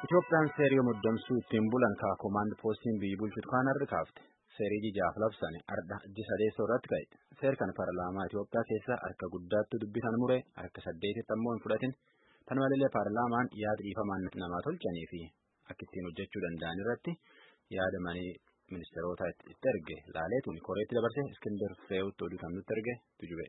Itoophiyaan seerii muddamsuu ittiin bulan kaa koomaand poostiin biyyi bulchutu kaan har'a kaafte. Seerii jijaaf labsane arda iji sadeessoo irratti ka'e. Seer kana paarlaamaa Itoophiyaa keessa harka guddaatti dubbisan mure harka saddeetitti ammoo hin fudhatin. Tan malee paarlaamaan yaada dhiifamaan namaa tolchanii fi akka ittiin hojjechuu danda'an irratti yaada manii ministeerota itti erge laaleetuun koreetti dabarse Iskindar Fireewutti oduu kan nutti erge tujube.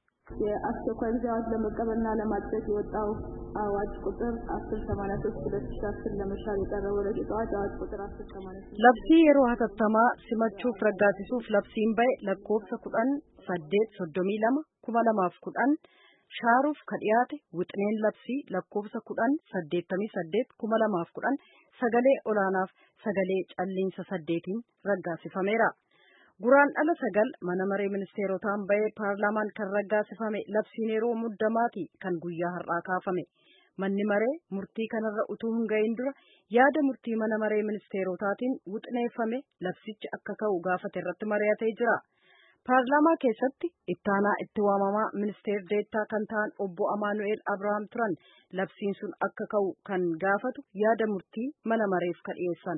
የአስቸኳይ ጊዜ አዋጅ ለመቀበልና ለማጽደቅ የወጣው አዋጅ ቁጥር አስር ሰማንያ ሶስት ሁለት ሺ አስር ለመሻር የቀረበው ረቂቅ አዋጅ አዋጅ ቁጥር አስር ሰማንያ ሶስት labsii yeroo hatattamaa simachuuf raggaasisuuf labsiin ba'e lakkoofsa kudhan saddeet soddomii lama kuma lamaaf kudhan shaaruuf ka dhiyaate wixineen labsii lakkoofsa kudhan saddeettamii saddeet kuma lamaaf kudhan sagalee olaanaaf sagalee calliinsa saddeetiin raggaasifameera. Guraan dhala sagal mana maree ministeerotaan ba'ee paarlaamaan kan raggaasifame labsiin yeroo muddamaati kan guyyaa har'aa kaafame. Manni maree murtii kanarra utuu hin gahin dura yaada murtii mana maree ministeerotaatiin wuxineeffame labsichi akka ka'u gaafate irratti mari'atee jira. Paarlaamaa keessatti ittaanaa itti waamamaa ministeer deettaa kan ta'an obbo Amaanu'eel Abrahaam turan labsiin sun akka ka'u kan gaafatu yaada murtii mana mareef ka dhiyeessan.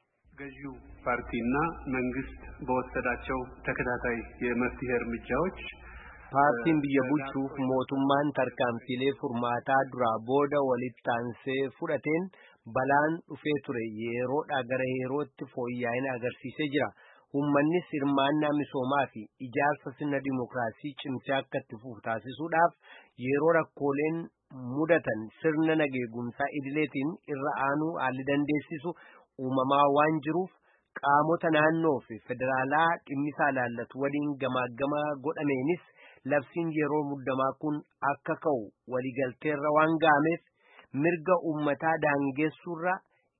ገዢው ፓርቲና መንግስት በወሰዳቸው ተከታታይ የመፍትሄ እርምጃዎች paartiin biyya bulchuuf mootummaan tarkaanfilee furmaataa duraa booda walitti aansee fudhateen balaan dhufee ture yeroodhaa gara yerootti fooyya'ina agarsiisee jira. Uummannis hirmaannaa misoomaa fi ijaarsa sirna dimookiraasii cimsee akka itti fufu taasisuudhaaf yeroo rakkooleen mudatan sirna nageegumsaa idileetiin irra aanuu haalli dandeessisu uumamaa waan jiruuf qaamota naannoo fi federaalaa dhimmisaa ilaallatu waliin gamaaggamaa godhameenis labsiin yeroo muddamaa kun akka ka'u waliigalteerra waan ga'ameef mirga uummataa daangessuurra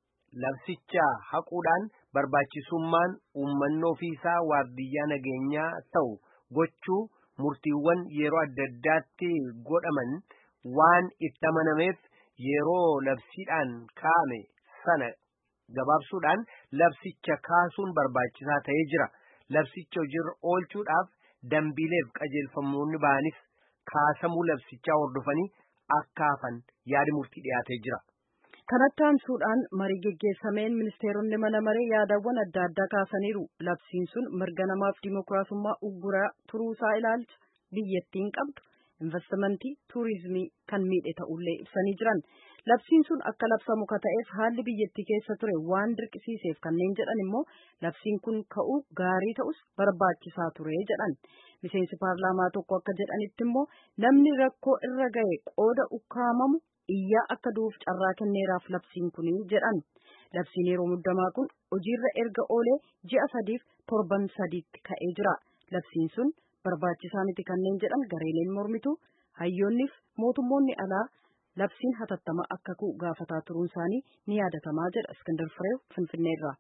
labsicha haquudhaan barbaachisummaan uummanni ofiisaa waardiyyaa nageenyaa ta'u gochuu murtiiwwan yeroo adda addaatti godhaman waan itti amanameef yeroo labsiidhaan kaa'ame sana gabaabsuudhaan labsicha kaasuun barbaachisaa ta'ee jira. Labsicha hojiirra oolchuudhaaf dambiileef qajeelfamoonni ba'anis kaasamuu labsichaa hordofanii akka hafan yaadi murtii dhiyaatee jira. Kanatti aansuudhaan marii geggeessameen ministeeronni mana maree yaadawwan adda addaa kaasaniiru. Labsiin sun mirga namaaf dimookiraasummaa ugguraa turuusaa ilaalcha biyyattiin qabdu investimentii tuurizimii kan miidhe ta'ullee ibsanii jiran. Labsiin sun akka labsamu ka ta'eef haalli biyyattii keessa ture waan dirqisiiseef kanneen jedhan immoo labsiin kun ka'uu gaarii ta'us barbaachisaa ture jedhan. Miseensi paarlaamaa tokko akka jedhanitti immoo namni rakkoo irra ga'e qooda ukkaamamu iyyaa akka du'uuf carraa kenneeraaf labsiin kun jedhan. Labsiin yeroo muddamaa kun hojiirra erga oolee ji'a sadiif torban sadiitti ka'ee jira. Labsiin sun barbaachisaa miti kanneen jedhan gareeleen mormitu hayyoonniif mootummoonni alaa labsiin hatattama akka ka'u gaafataa turuun isaanii ni yaadatamaa jedha Iskandar Fireew Finfinneerraa.